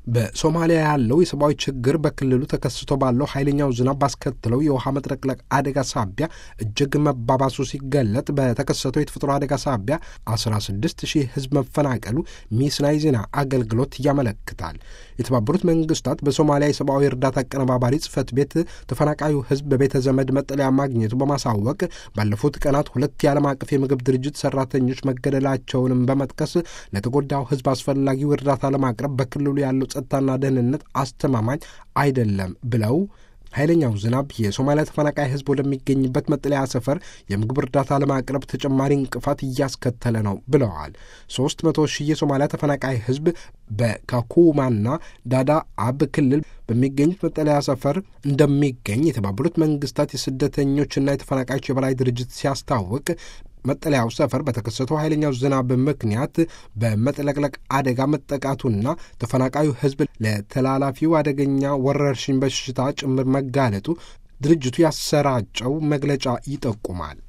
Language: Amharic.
በሶማሊያ ያለው የሰብአዊ ችግር በክልሉ ተከስቶ ባለው ኃይለኛው ዝናብ ባስከትለው የውሃ መጥለቅለቅ አደጋ ሳቢያ እጅግ መባባሱ ሲገለጥ በተከሰተው የተፈጥሮ አደጋ ሳቢያ 16 ሺህ ሕዝብ መፈናቀሉ ሚስናይ ዜና አገልግሎት ያመለክታል። የተባበሩት መንግስታት በሶማሊያ የሰብአዊ እርዳታ አቀነባባሪ ጽህፈት ቤት ተፈናቃዩ ሕዝብ በቤተ ዘመድ መጠለያ ማግኘቱ በማሳወቅ ባለፉት ቀናት ሁለት የዓለም አቀፍ የምግብ ድርጅት ሰራተኞች መገደላቸውንም በመጥቀስ ለተጎዳው ሕዝብ አስፈላጊው እርዳታ ለማቅረብ በክልሉ ያለው ጸጥታና ደህንነት አስተማማኝ አይደለም ብለው ኃይለኛው ዝናብ የሶማሊያ ተፈናቃይ ህዝብ ወደሚገኝበት መጠለያ ሰፈር የምግብ እርዳታ ለማቅረብ ተጨማሪ እንቅፋት እያስከተለ ነው ብለዋል። ሶስት መቶ ሺህ የሶማሊያ ተፈናቃይ ህዝብ በካኩማና ዳዳ አብ ክልል በሚገኙት መጠለያ ሰፈር እንደሚገኝ የተባበሩት መንግስታት የስደተኞችና የተፈናቃዮች የበላይ ድርጅት ሲያስታውቅ መጠለያው ሰፈር በተከሰተው ኃይለኛው ዝናብ ምክንያት በመጥለቅለቅ አደጋ መጠቃቱና ተፈናቃዩ ህዝብ ለተላላፊው አደገኛ ወረርሽኝ በሽታ ጭምር መጋለጡ ድርጅቱ ያሰራጨው መግለጫ ይጠቁማል።